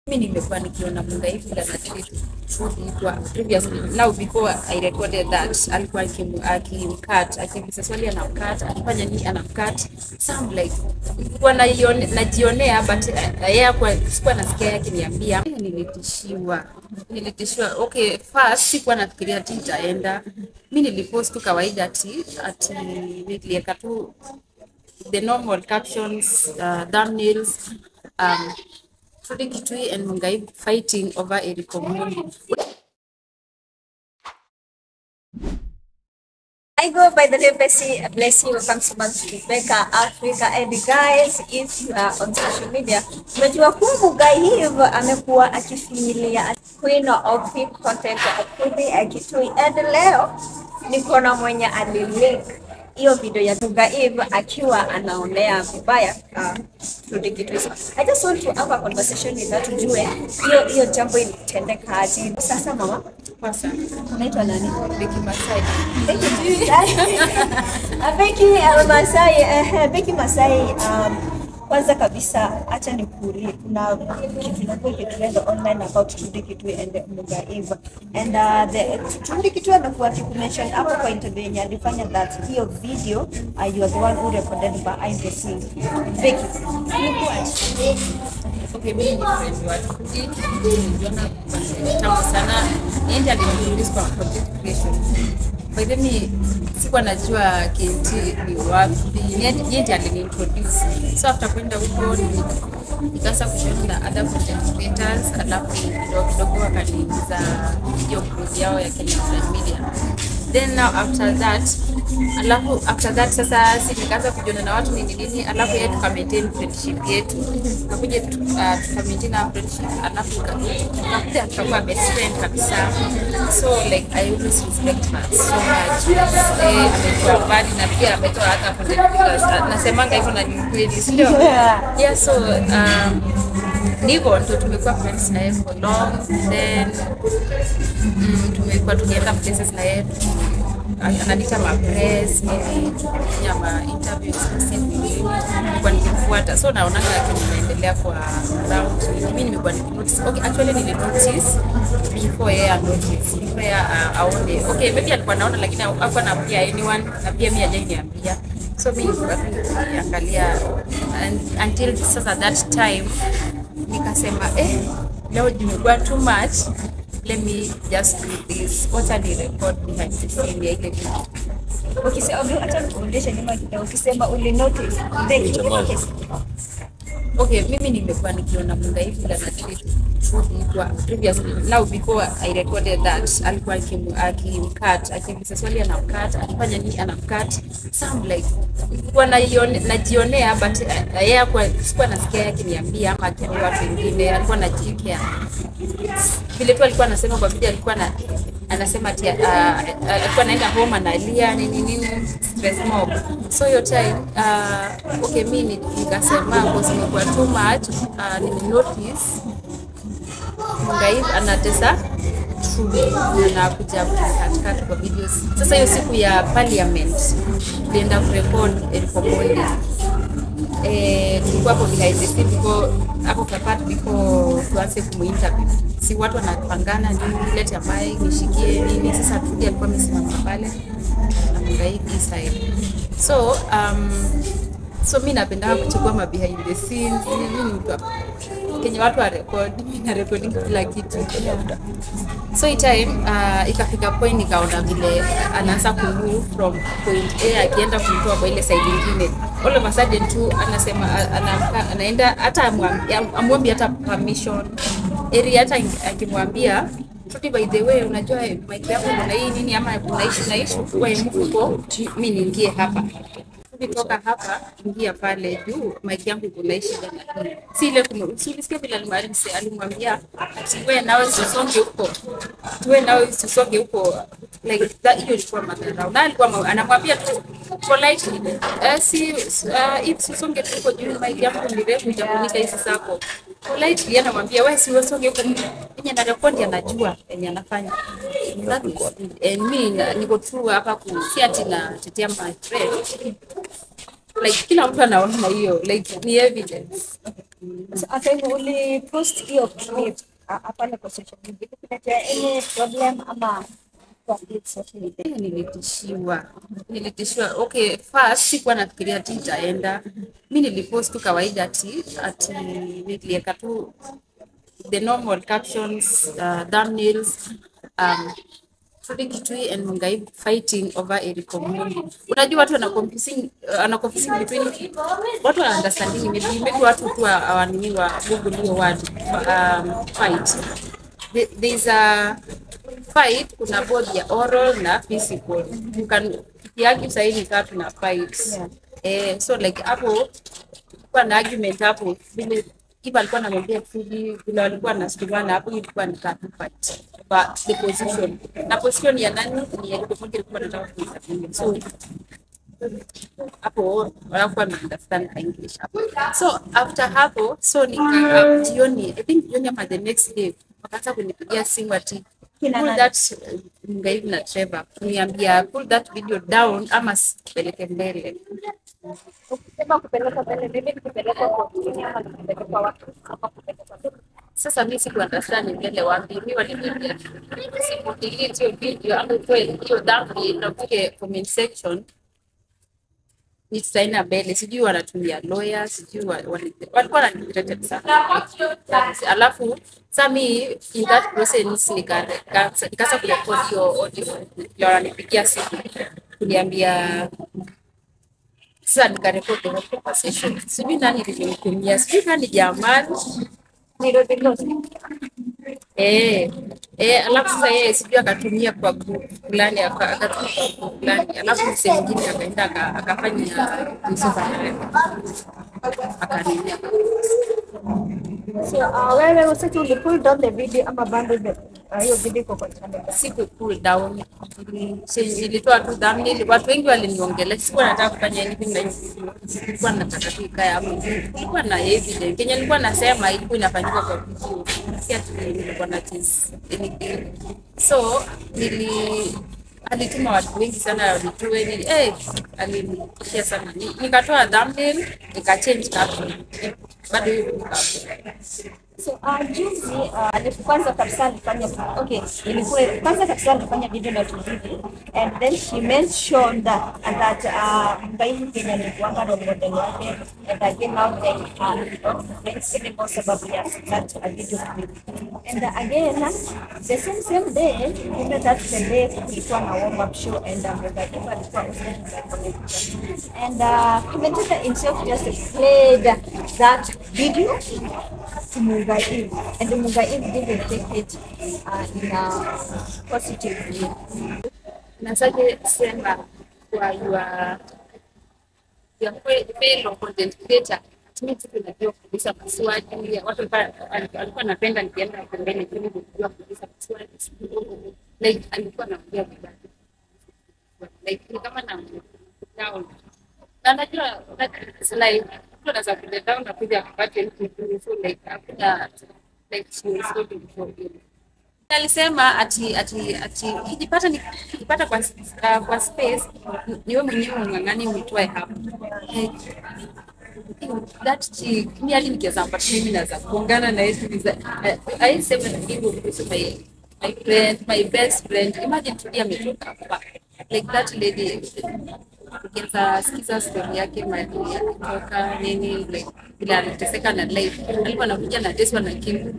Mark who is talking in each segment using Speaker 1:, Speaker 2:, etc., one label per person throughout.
Speaker 1: Mimi nimekuwa nikiona Mungai vile na treat Trudy kwa previously now before I recorded that alikuwa akim- akimcut akiuliza swali anamcut akifanya nini anamcut some like nilikuwa naione- najionea but uh, yeye kwa sikuwa nasikia yake akiniambia nilitishiwa nilitishiwa okay first sikuwa nafikiria ati itaenda mi nilipost tu kawaida ati ati nilieka tu the normal captions uh, thumbnails um, Trudy Kitui and Mungai fighting over Eric Omondi.
Speaker 2: I go by the name Bessie Blessing. Welcome so much to Becca Africa. And guys, if you are on social media, unajua kuwa Mugai hivyo amekuwa akifinyilia queen of hip content Trudy Kitui. And leo niko na mwenye alilink hiyo video ya Mugai akiwa anaonea vibaya uh, Trudy Kitui. So, I just want to have a conversation with her tujue hiyo hiyo jambo ilitendeka aje. Sasa mama,
Speaker 1: Kwanza,
Speaker 2: unaitwa nani?
Speaker 1: Becky Masai.
Speaker 2: Beki uh, Masai, eh, Beki Masai, um, kwanza kabisa acha nikuulie, kuna kitu inakuwa ikitrend online about Trudy Kitui and Mugai and uh, the Trudy Kitui amekuwa akikumention hapo kwa interview yenye alifanya that hiyo video uh, you are the one who recorded behind the scenes. Beki, ilikuwaje?
Speaker 1: Okay, mimi ni friend wa Trudy. Nilijuana kwa tangu sana. Yeye ndiye aliniintroduce kwa content creation. By the way, sikuwa najua KT ni wapi. Yeye yeye ndiye aliniintroduce. So after kwenda huko ni- nikaanza kushare na other content creators, alafu kidogo kidogo wakaniingiza hiyo group yao ya Kenya Online Media. Then now after that, alafu after that sasa si nikaanza kujiona na watu nini nini, alafu yeye tuka maintain friendship yetu, tukakuja tu- uh, tuka maintain our friendship, alafu tuka- tukakuja tukakuwa best friend kabisa. So like I always respect her so much. Eh, amekuwa mbali na pia ametoa hata content creators. Ah, Nasemanga hivyo na ni kweli, si ndio? Yeah, so um, ndivyo ndo tumekuwa friends na yeye for long then mm, tumekuwa tukienda places na yeye ananiita mapress ili tufanya ma interviews nilikuwa nikimfuata so naonanga yake nimeendelea kwa round mimi nimekuwa nikinotice okay actually nili notice before yeye anotice before yeye a- aone okay maybe alikuwa naona lakini hakuwa anaambia anyone na pia mimi hajaniambia so mimi nilikuwa tu nikiangalia and- until sasa that time nikasema eh, leo imekuwa too much let me just do this wacha ni record behind the scene ya ile video
Speaker 2: Ukisema acha nikurudishe nyuma kidogo, ukisema uli notice Beki, okay.
Speaker 1: okay mimi nimekuwa nikiona Mungai vile na treat Trudy kwa previously now before I recorded that alikuwa akim- akimcut akiuliza swali anamcut akifanya nini anamcut some like nilikuwa naione- najionea but uh, yeye kwa sikuwa nasikia yake akiniambia ama akiambia watu wengine alikuwa anajiekea vile tu alikuwa anasema kwa video alikuwa na anasema ati uh, uh, alikuwa anaenda home analia nini nini stress mob so hiyo time uh, okay mi ni- nikasema boss imekuwa too much uh, nime notice Mungai anatesa Trudy anakuja katikati kwa videos. Sasa hiyo siku ya parliament tulienda kurekod Eric Omondi eh, tulikuwa hapo behind the scene before hapo kapati before tuanze kumuinterview. Si watu wanapangana nini, lete ya mic nishikie nini. Sasa Trudy alikuwa amesimama pale na Mungai hii side. So um, so mi napenda kuchukua ma behind the scenes mimi ni mtu wa- kenye watu wa record mimi na recording kila kitu so hii time uh, ikafika point nikaona vile anaanza kumove from point A akienda kumtoa kwa ile side nyingine all of a sudden tu anasema a- anaamka anaenda hata amwambi- amwombi hata permission eri hata akimwambia Trudy, by the way unajua mic yako kuna hii nini ama unaishi naishi kwa mfuko mimi niingie hapa kutoka hapa ingia pale juu maiki yangu kuna shida na hii. si ile kumu- si ulisikia vile alimwambia alimwambia ati wewe nawe usisonge huko wewe nawe usisonge huko like that hiyo ilikuwa madharau na alikuwa ma- anamwambia tu politely uh, si uh, if usisonge tu huko juu maiki yangu ni refu itafunika hizi zako politely anamwambia wewe si usonge huko mwenye na rekodi anajua yenye anafanya That is- and me na- niko tu hapa ku si ati natetea my friend like kila mtu anaona hiyo like ni evidence
Speaker 2: So, hata hivyo ulipost hiyo clip ah, ah, pale kwa social media, kuletea any problem ama kwa hii social media?
Speaker 1: Eh, nilitishiwa nilitishiwa okay first sikuwa nafikiria ati itaenda mi nilipost tu kawaida ati ati nilieka tu the normal captions uh, thumbnails um, Trudy Kitui and Mungai fighting over Eric Omondi. Unajua watu wana confusing uh, wana confusing between watu wana understanding maybe maybe watu tu hawanini wa Google hiyo word um, fight. There- There's a fight kuna both ya oral na physical. You can kiaki sahii ni kaa tuna fight.
Speaker 2: Yeah.
Speaker 1: Eh, so like hapo kulikuwa na argument hapo vile Kiba alikuwa anamwambia Trudy vile walikuwa wanasukumana hapo ilikuwa ni kaa tu fight. But the position na position ya nani ni ya Omondi alikuwa anataka kuisapia. So hapo wanakuwa na understand English hapo. So after hapo so nika um, jioni I think jioni ama the next day wakaanza kunipigia simu ati
Speaker 2: Kina
Speaker 1: pull
Speaker 2: nani?
Speaker 1: that uh, Mungaivu na Trevor kuniambia pull that video down ama sipeleke mbele.
Speaker 2: Ukisema kupeleka mbele, maybe ni kupeleka kwa wengine ama ni kupeleka watu ama kupeleka tu.
Speaker 1: Sasa mi siku understand mbele wapi, mi waliniambia siku delete hiyo video ama utoe hiyo dhambi na uweke comment section ni tutaenda mbele, sijui wanatumia lawyer, sijui wa- wali- walikuwa wananirete sana. Alafu sa mi in that process nika- nika- nikaanza kurekodi hiyo audio ya wananipigia simu kuniambia sasa nikarekodi the whole conversation. Sijui nani nilimtumia, sijui kama ni Jamali
Speaker 2: Nairobi Lost.
Speaker 1: Eh, eh, alafu sasa yeye sijui akatumia kwa group fulani aka- akatumia kwa group fulani, alafu msee mwingine akaenda aka- akafanya Yusuf akanilia.
Speaker 2: So, uh, wewe usati uli pull down the video ama bado the uh, hiyo video iko kwa channel yako?
Speaker 1: Siku cool down, Nili- si- nilitoa tu thumbnail. Watu wengi waliniongelea, sikuwa nataka kufanya anything na hiyo video. Nilikuwa nataka tu ikae hapo. Nilikuwa na evidence kenye nilikuwa nasema ilikuwa inafanyika kwa video, si ati nilikuwa na chase anything. So nili alituma watu wengi sana wanitoe nili eh, alinishia sana Ni- nikatoa thumbnail nikachange caption bado hiyo iko hapo.
Speaker 2: So, uh, juzi uh, alipo- kwanza kabisa alifanya okay, ilikuwa kwanza kabisa alifanya video na Tulivi and then she mentioned that, that uh, Mbaivu Kenya alikuanga role model wake and again now they are not friends anymore sababu ya that uh, video clip and uh, again uh, the same same day kumbe that's the day kulikuwa na warm up show and uh, Mbaivu alikuwa hosted by commentator and uh, commentator himself just played that video to Mungai and Mungai didn't take it uh, in a positive way.
Speaker 1: nasaje sema kwa your your fe- fellow content creator mimi tu najua kuuliza maswali ya watu walikuwa alikuwa anapenda nikienda pembeni ili kujua kuuliza maswali like alikuwa anaongea vibaya like ni kama na down na najua it's like mtu anaweza kuja down na kuja kupata mtu so like hakuna like she was holding for you alisema ati ati ati ukijipata ni- ukijipata kwa uh, kwa space ni- niwe mwenyewe ung'ang'ani uitoe hapo Like, that chick mi hadi nikiweza mpata mimi naweza kuungana na yetu I sema na hivyo kuhusu my my friend my best friend imagine tulia ametoka hapa like that lady ukiweza sikiza story yake mali alitoka nini like vile aliteseka na life alikuwa anakuja na teswa na kimu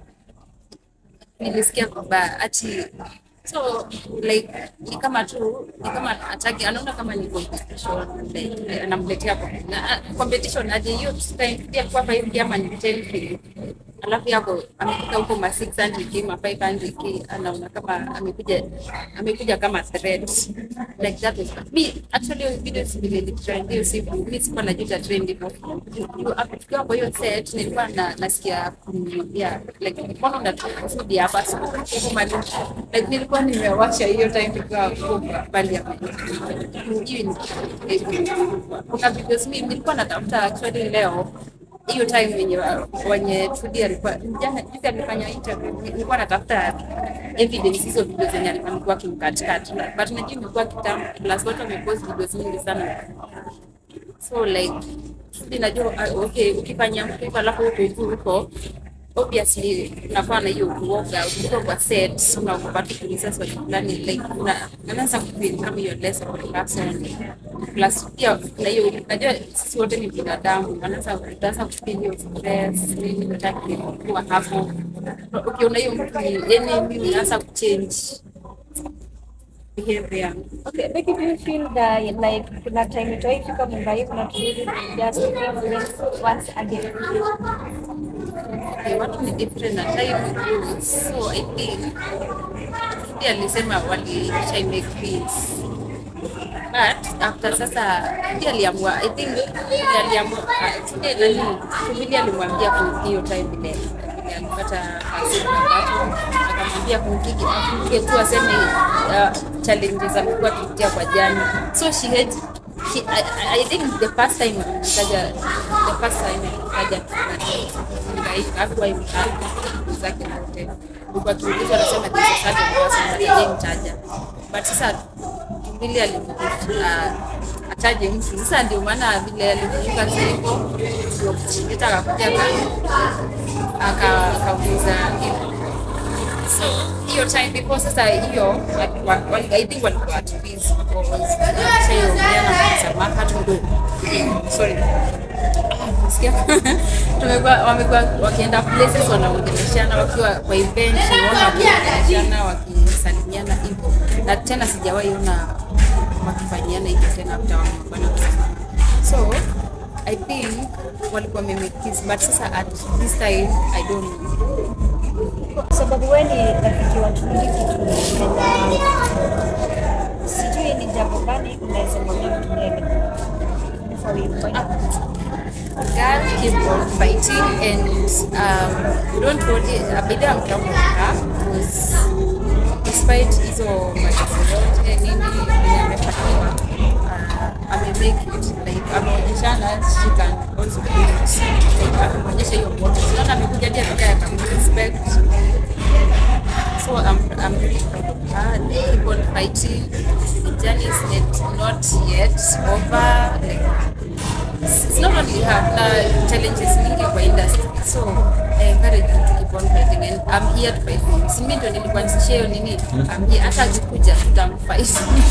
Speaker 1: nilisikia kwamba ati so like ni kama tu ni kama ataki anaona kama ni competition like anamletea kwa- na- a- competition aje hiyo tutaingia kwa hapa hivi ama ni 10k alafu yako amefika huko ma 600k ma 500k anaona kama amekuja amekuja kama threat like that was me actually hiyo video si vile trend hiyo siku mimi sikuwa najuta trend hivyo You- hapo tukiwa kwa hiyo set nilikuwa na nasikia kumwambia like mbona unatoka food hapa siku huko mali like nilikuwa nimewasha hiyo time nikiwa huko bali ya hii ni kuna videos mimi nilikuwa natafuta actually leo hiyo time wenye wenye Trudy alikuwa jana juzi alifanya interview nilikuwa natafuta evidence hizo video zenye alikuwa amekuwa kimkatikati but najua imekuwa kitambo plus watu wamepost videos mingi sana so like Trudy najua uh, okay, ukifanya mtu hivyo alafu huko huko huko obviously unakuwa na hiyo uoga ukiwa kwa set unaogopa tu kuuliza swali fulani like una unaanza kufeel kama hiyo less of a person plus pia na hiyo najua sisi wote ni binadamu wanaanza utaanza kufeel hiyo stress nini unataka kuwa hapo ukiona hiyo mtu ni enemy unaanza kuchange behavior
Speaker 2: Okay, Becky, do you feel that like kuna time itaifika Mungai kuna turudi just feel friends once again?
Speaker 1: Okay, watu ni different na time goes. So I think Trudy alisema walisha make peace. But after sasa Trudy aliamua I think Trudy aliamua uh, Trudy nani Trudy alimwambia ku hiyo time ile ile alipata hasira tatu akamwambia kumkiki afunge tu aseme uh, challenges amekuwa akipitia kwa jani. So she had she, I, I- I think the first time kaja the first time kaja hakuwa imtaja zake zote ulikuwa kiulizwa anasema this is such a person but yeye mtaja but sasa vile alimkuta ataje mtu sasa ndio maana vile alikumbuka hivyo ndio kuleta akakuja aka- akauliza hivyo so hiyo time before sasa hiyo wa- wa- I think walikuwa at peace because shaiogeana msamaha tudo sorry Sikia. tumekuwa wamekuwa wakienda places wanaongeleshana wakiwa kwa event unaona wakiongeleshana wakisalimiana hivyo na tena sijawahi ona wakifanyiana hivyo tena after wamefanya msamaha so I think walikuwa wamemake peace but sasa at this time I don't know
Speaker 2: Kwa sababu wewe ni rafiki wa Turudi kitu sijui ni jambo gani unaweza mwambia mtu mwingine before we point out.
Speaker 1: God keep on fighting and um, don't worry abida I'm proud of her because despite hizo matatizo zote nini yenye amefanyiwa uh, ame make it like ameonyeshana she can also do it like ameonyesha hiyo moto unaona amekuja hadi akaka akamrespect so I'm, I'm really proud of her they keep on fighting the journey is yet, not yet over like it's not only her na challenges mingi kwa industry so I encourage you to keep on fighting and I'm here to fight for you. Si mimi ndo nilikuanzishia hiyo nini I'm here hata akikuja tutamfight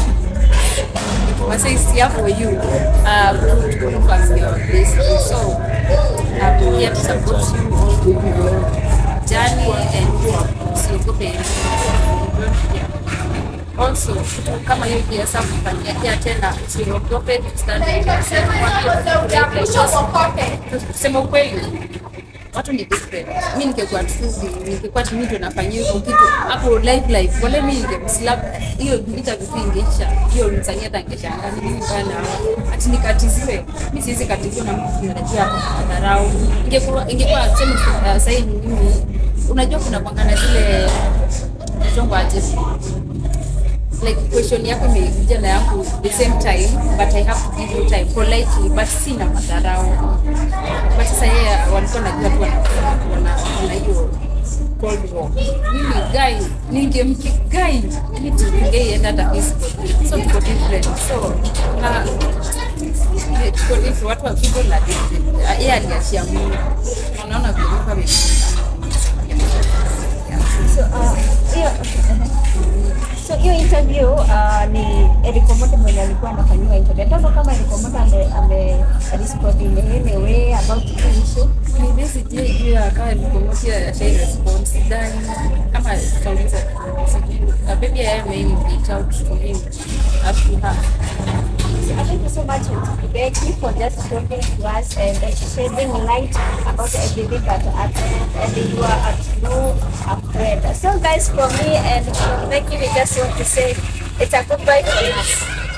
Speaker 1: Wasa is here for you um, to, to look as your best so I'm here to support you all in your journey and usiogope don't fear also kitu kama hiyo pia sasa kufanyia pia tena usiogope to stand up yourself. kusema ukweli watu ni different mi ningekuwa tuzi ningekuwa tu mimi ndo nafanyia hivyo kitu hapo live live wale mi ningemslap hiyo interview tu ingeisha hiyo msanii hata angeshangaa ni nini bana ati nikatiziwe mi siwezi katiziwa na mtu tunajua hapo dharau ingekuwa ingekuwa sema uh, sasa ni mimi unajua kuna kwangana zile mtongo aje like question yako imekuja na yangu the same time but I have to give you time politely but sina madharau but sasa yeye walikuwa najua tu wana- wana wana hiyo cold war mimi guy ningemki guy ni tungeienda hata physical so tuko different so na eh, tuko different watu wa people na different Ah, yeye aliachia Mungu unaona vile Mungu amemshika
Speaker 2: So, uh, hiyo so hiyo interview uh, ni Eric Omondi mwenye alikuwa anafanyiwa interview. Ndio kama Eric Omondi ame ame respond in any way about the issue.
Speaker 1: Maybe sijui juu ya kama nilikomotia ashai response sidhani kama tutauliza sijui Uh, maybe I may reach out to him up to her
Speaker 2: So, thank you so much, Becky, for just talking to us and uh, shedding light about everything that happened. And you are at no afraid. So, guys, for me and for Becky, we just want to say it's a goodbye for us.